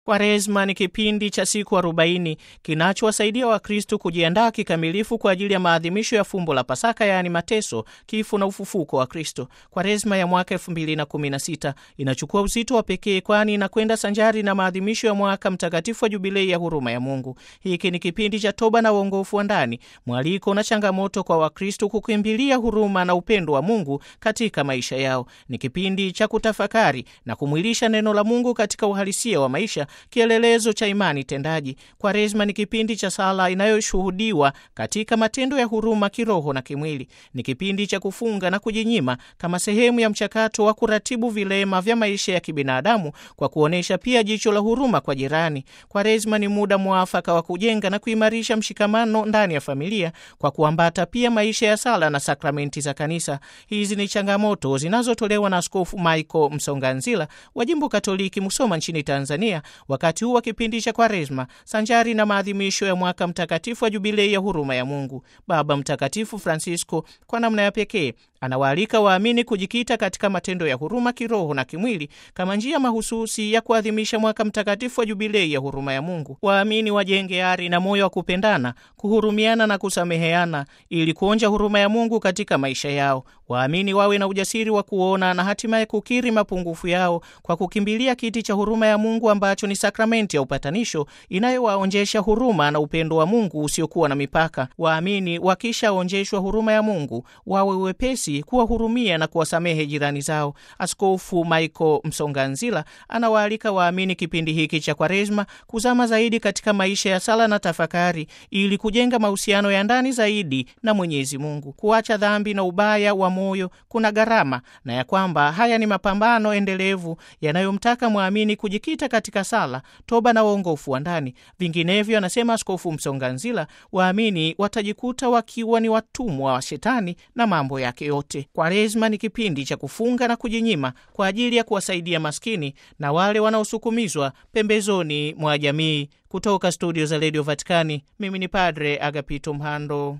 Kwaresma ni kipindi cha siku arobaini kinachowasaidia Wakristo kujiandaa kikamilifu kwa ajili ya maadhimisho ya fumbo la Pasaka, yaani mateso, kifo na ufufuko wa Kristo. Kwaresma ya mwaka 2016 inachukua uzito wa pekee, kwani inakwenda sanjari na maadhimisho ya mwaka mtakatifu wa Jubilei ya huruma ya Mungu. Hiki ni kipindi cha toba na uongofu wa ndani, mwaliko na changamoto kwa Wakristo kukimbilia huruma na upendo wa Mungu katika maisha yao. Ni kipindi cha kutafakari na kumwilisha neno la Mungu katika uhalisia wa maisha kielelezo cha imani tendaji. Kwaresma ni kipindi cha sala inayoshuhudiwa katika matendo ya huruma kiroho na kimwili. Ni kipindi cha kufunga na kujinyima kama sehemu ya mchakato wa kuratibu vilema vya maisha ya kibinadamu kwa kuonyesha pia jicho la huruma kwa jirani. Kwaresma ni muda mwafaka wa kujenga na kuimarisha mshikamano ndani ya familia kwa kuambata pia maisha ya sala na sakramenti za Kanisa. Hizi ni changamoto zinazotolewa na Askofu Michael Msonganzila wa Jimbo Katoliki Musoma nchini Tanzania wakati huu wa kipindi cha Kwaresma sanjari na maadhimisho ya mwaka mtakatifu wa Jubilei ya huruma ya Mungu. Baba Mtakatifu Francisco kwa namna ya pekee anawaalika waamini kujikita katika matendo ya huruma kiroho na kimwili kama njia mahususi ya kuadhimisha mwaka mtakatifu wa Jubilei ya huruma ya Mungu. Waamini wajenge ari na moyo wa kupendana, kuhurumiana na kusameheana ili kuonja huruma ya Mungu katika maisha yao. Waamini wawe na ujasiri wa kuona na hatimaye kukiri mapungufu yao kwa kukimbilia kiti cha huruma ya Mungu ambacho ni sakramenti ya upatanisho inayowaonjesha huruma na upendo wa Mungu usiokuwa na mipaka. Waamini wakishaonjeshwa huruma ya Mungu wawe wepesi kuwahurumia na kuwasamehe jirani zao. Askofu Michael Msonganzila anawaalika waamini kipindi hiki cha Kwaresma kuzama zaidi katika maisha ya sala na tafakari ili kujenga mahusiano ya ndani zaidi na Mwenyezi Mungu. Kuacha dhambi na ubaya wa moyo kuna gharama, na ya kwamba haya ni mapambano endelevu yanayomtaka mwamini kujikita katika sala, toba na uongofu wa ndani. Vinginevyo, anasema Askofu Msonganzila, waamini watajikuta wakiwa ni watumwa wa Shetani na mambo yake yote. Kwaresma ni kipindi cha kufunga na kujinyima kwa ajili ya kuwasaidia maskini na wale wanaosukumizwa pembezoni mwa jamii. Kutoka studio za redio Vatikani, mimi ni Padre Agapito Mhando.